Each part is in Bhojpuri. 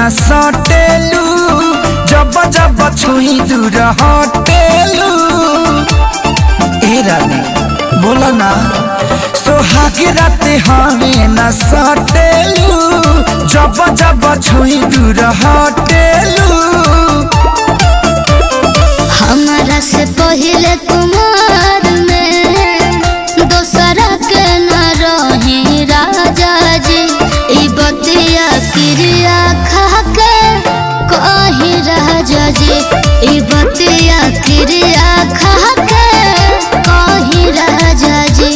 न सटेलू जब जब छुई दूर हटेलू ए रानी बोला ना सोहाग रात हमें न सटेलू जब जब छुई दूर हटेलू हमारा से पहले कुमार में दोसरा के न रही राजा जी ई बतिया क्रिया खा के कही राजा जी ई बतिया क्रिया खा के कही राजा जी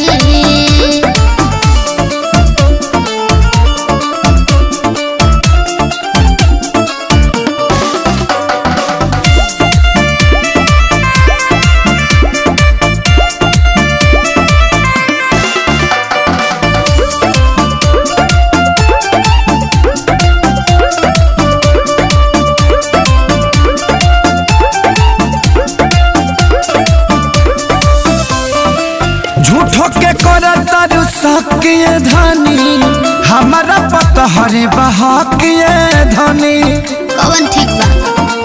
झूठो के कर तारू सकिए धनी हमारा पता हरे बहाकिए धनी कवन ठीक बा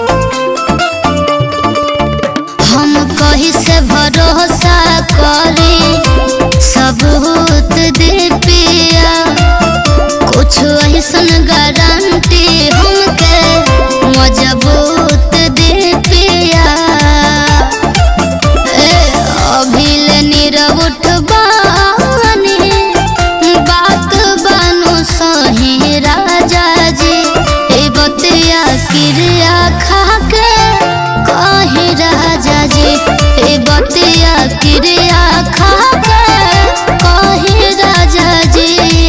हम कही से भरोसा करी सबूत दे पिया कुछ ऐसन गारंटी हमके मजबूत दे पिया ए अभिल नीरव उठबानी बात बानु सही राजा जी ए बतिया क्रिया खा के कही राजा जी ए बतिया क्रिया खा के कही राजा जी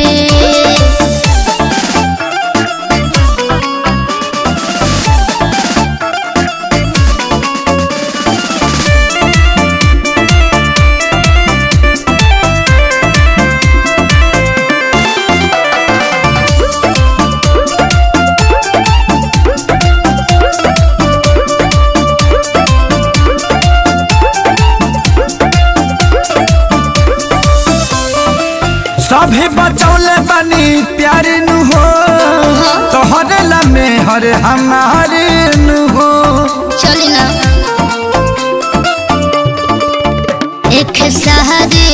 सभे बचौले बनी प्यार नु हो तोहरे लमे हर हमारे नु हो चली ना एक सहारे